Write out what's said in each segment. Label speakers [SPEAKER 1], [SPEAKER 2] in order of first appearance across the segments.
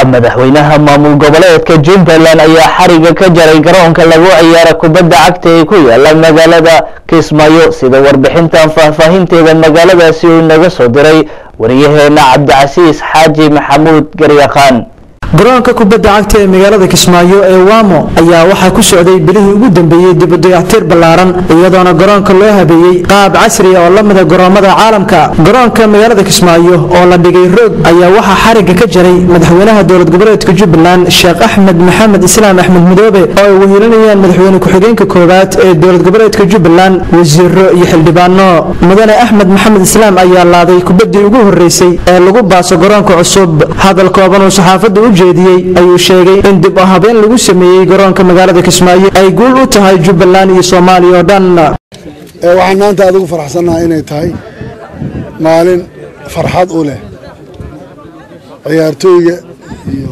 [SPEAKER 1] madaxweynaha maamul goboleedka jubbaland ayaa xariga ka jaray garoonka lagu ciyaara kubadda cagta ee ku yaala magaalada kismaayo sida warbixintan faahfaahinteeda magaaladaasi uu inaga soo diray wariyaheena cabdicasiis xaaji maxamuud garyaqaan
[SPEAKER 2] garoonka kubadda cagta ee magaalada kismaayo ee waamo ayaa waxaa ku socday bilihii ugu dambeeyey dibadayactir ballaaran iyadoona garoonka loo habeeyey qaab casri oo la mida garoomada caalamka garoonka magaalada kismaayo oo la dhigay roog ayaa waxaa xariga ka jaray madaxweynaha dowlad goboleedka jubbaland sheekh axmed maxamed islaam axmed mudoobe oo ay wehelinayaan madaxweyne ku-xigeenka koowaad ee dowlad goboleedka jubbaland wasiiro iyo xildhibaano mudane axmed maxamed islaam ayaa laaday kubaddii ugu horeysay ee lagu baaso garoonka cusub hadal kooban uu saxaafadda u jeediyey ayuu sheegay in dib u habeen lagu sameeyey garoonka magaalada kismaayo ay guul u tahay jubbaland iyo soomaaliya oo dhan
[SPEAKER 3] waxaan maanta aad ugu faraxsannahay inay tahay maalin farxad u leh ciyaartooyga iyo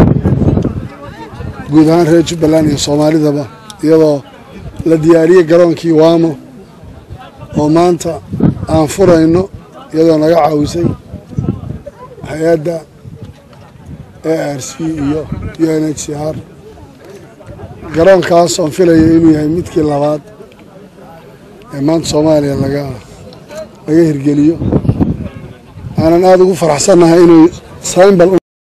[SPEAKER 3] guud ahaan reer jubbaland iyo soomaalidaba iyadoo la diyaariyey garoonkii waamo oo maanta aan furayno iyadoo naga caawisay hay-adda a r c iyo u n h c r garoonkaas oon filayo inuu yahay midkii labaad ee maanta soomaaliya laga laga hirgeliyo aanan aada ugu faraxsannahay inuu symbal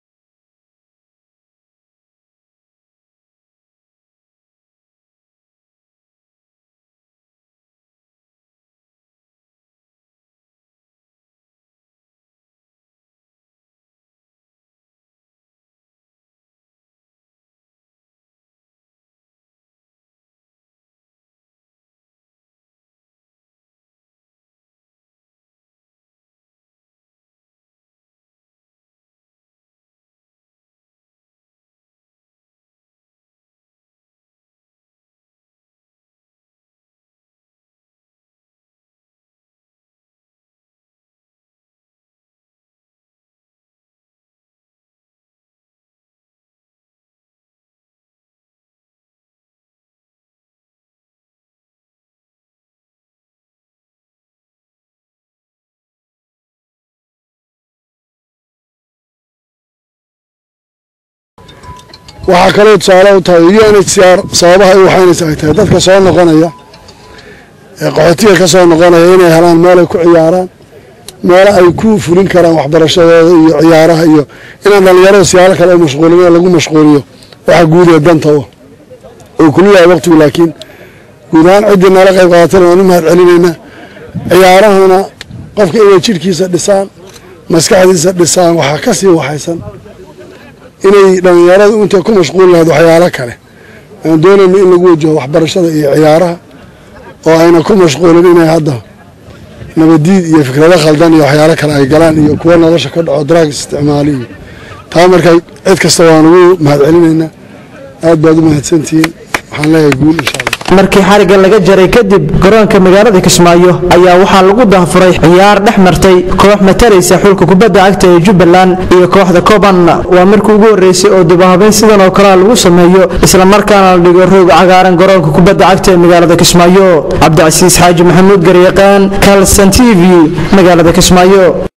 [SPEAKER 3] waxaa kaloo tusaale u tahay u n h c r sababaha ay waxaynaysa ay tahay dadka soo noqonaya ee qaxootiga ka soo noqonaya inay helaan meel ay ku ciyaaraan meelo ay ku fulin karaan waxbarashadooda iyo ciyaaraha iyo inaan dhallinyarada siyaalo kale u mashquulin lagu mashquuliyo waxa guud ee danta u oo kulyahay waqtigu laakiin guud ahaan ciddii nala qayb qaadatana waan u mahad celinaynaa ciyaarahana qofka inay jidhkiisa dhisaan maskaxdiisa dhisaan waxaa ka sii waxaysan inay dhallinyaradu intay ku mashquuli lahayd waxyaalo kale aan doonayno in lagu wajaho waxbarashada iyo ciyaaraha oo ayna ku mashquulin inay hadda nabadiid iyo fikrado khaldan iyo waxyaalo kale ay galaan iyo kuwo nolosha ka dhaco draags isticmaali iyo taa marka cid kasta waan ugu mahad celinaynaa aad baad u mahadsantihiin waxaan leeyahay guul insha allah
[SPEAKER 2] markii xariga laga jaray kadib garoonka magaalada kismaayo ayaa waxaa lagu dahfuray ciyaar dhex martay koox mataraysa xulka kubadda cagta ee jubbaland iyo kooxda koban waa markii ugu horeysay oo dibahabeyn sidan oo kalea lagu sameeyo islamarkaana la dhigo roog cagaaran garoonka kubadda cagta ee magaalada kismaayo cabdicasiis xaaji maxamuud garyaqaan kalson t v magaalada kismaayo